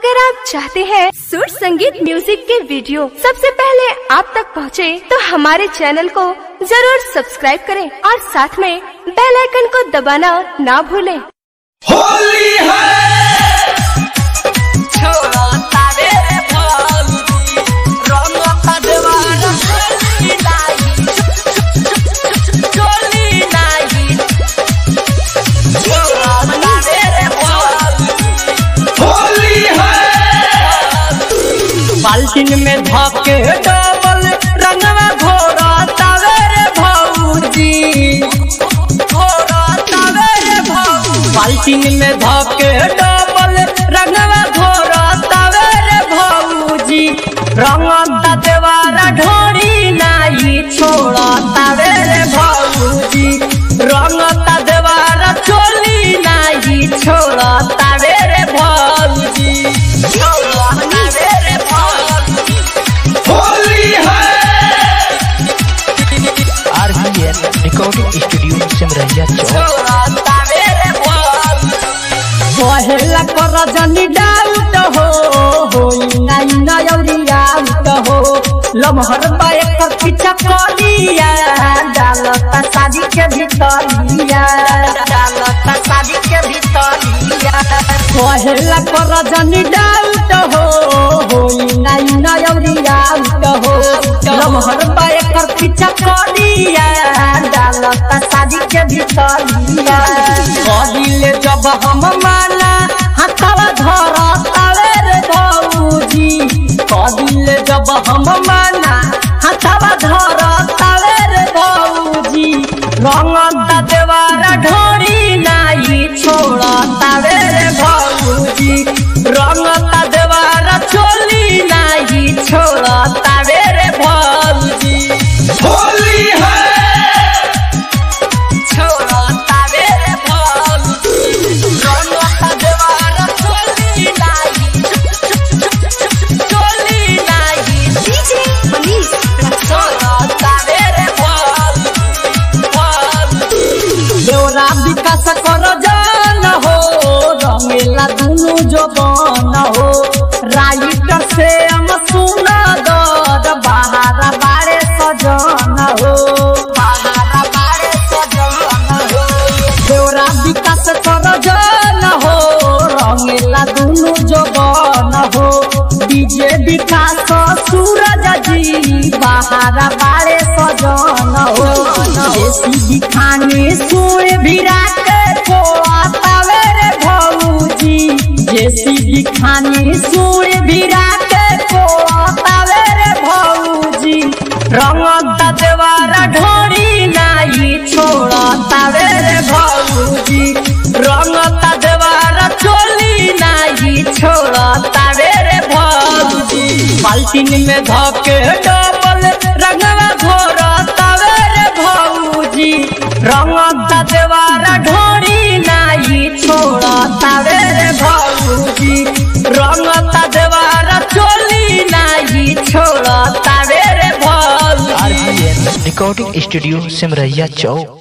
अगर आप चाहते हैं सुर संगीत म्यूजिक के वीडियो सबसे पहले आप तक पहुंचे, तो हमारे चैनल को जरूर सब्सक्राइब करें और साथ में बेल आइकन को दबाना ना भूलें। होली है छोड़ा तारे रे भौजी, रंगता देवारा चोली नाही, चोली नाही। छोड़ा तारे रे भौजी, होली है बाल्टीन में धके डबल रंगवा घोड़ा तावे रे भौजी घोड़ा तावे रे भौजी बाल्टीन में धके डबल रंगवा घोड़ा तावे रे भौजी रंगता देवारा ढोरी नाही छोड़ा तावे रे भौजी रंगता देवारा चोली नाही छोड़ा तावे रे भौजी छोड़ा तावे रे भौजी होली है आरबीएल रिकॉर्डिंग स्टूडियो सिमरहिया चौक छोड़ा तावे रे भौजी पहला कर जनी डाउट हो होई नाई नयौरी आउट हो लमहर बाए कर पीछा करिया डालता शादी के भीतरिया डालता शादी के भीतरिया पहला कर जनी डाउट हो होई नाई नयौरी आउट हो लमहर बाए कर पीछा करिया डालता शादी के भीतरिया कदिले जब हम माला हाथवा धरतावे रे भौजी कदिले जब हम माला हाथवा धरतावे रे भौजी रंगता देवारा ढोरी नाई छोड़तावे रे भौजी रंगता देवारा चोली नाई छोड़तावे रे भौजी होली है छोड़ता रे भौजी रंगता देवारा चोली नाही चोली नाही छोड़ता रे भौजी देवरा विकास कर जान हो रंगेला दुनु जबान हो राइटर से हम सुना दर बाहर बारे सजन हो बाहर बारे सजन हो देवरा विकास कर जान हो रंगेला दुनु जबान हो डीजे विकास सूरज जी बाहर बारे सजन हो देसी दिखाने सुर विराट को आतावे रे भौजी देसी दिखाने सुर विराट को आतावे रे भौजी रंगता देवारा ढोरी नाई छोड़तावे रे भौजी रंगता देवारा चोली नाई छोड़तावे रे भौजी बाल्टीन में धके डबल रंगवा घोरतावे रे भौजी रंगता देवारा ढोरी नाई छोड़तावे रे भौजी रंगता देवारा चोली नाई छोड़तावे रे भौजी आरबीएल रिकॉर्डिंग स्टूडियो सिमरहिया चौक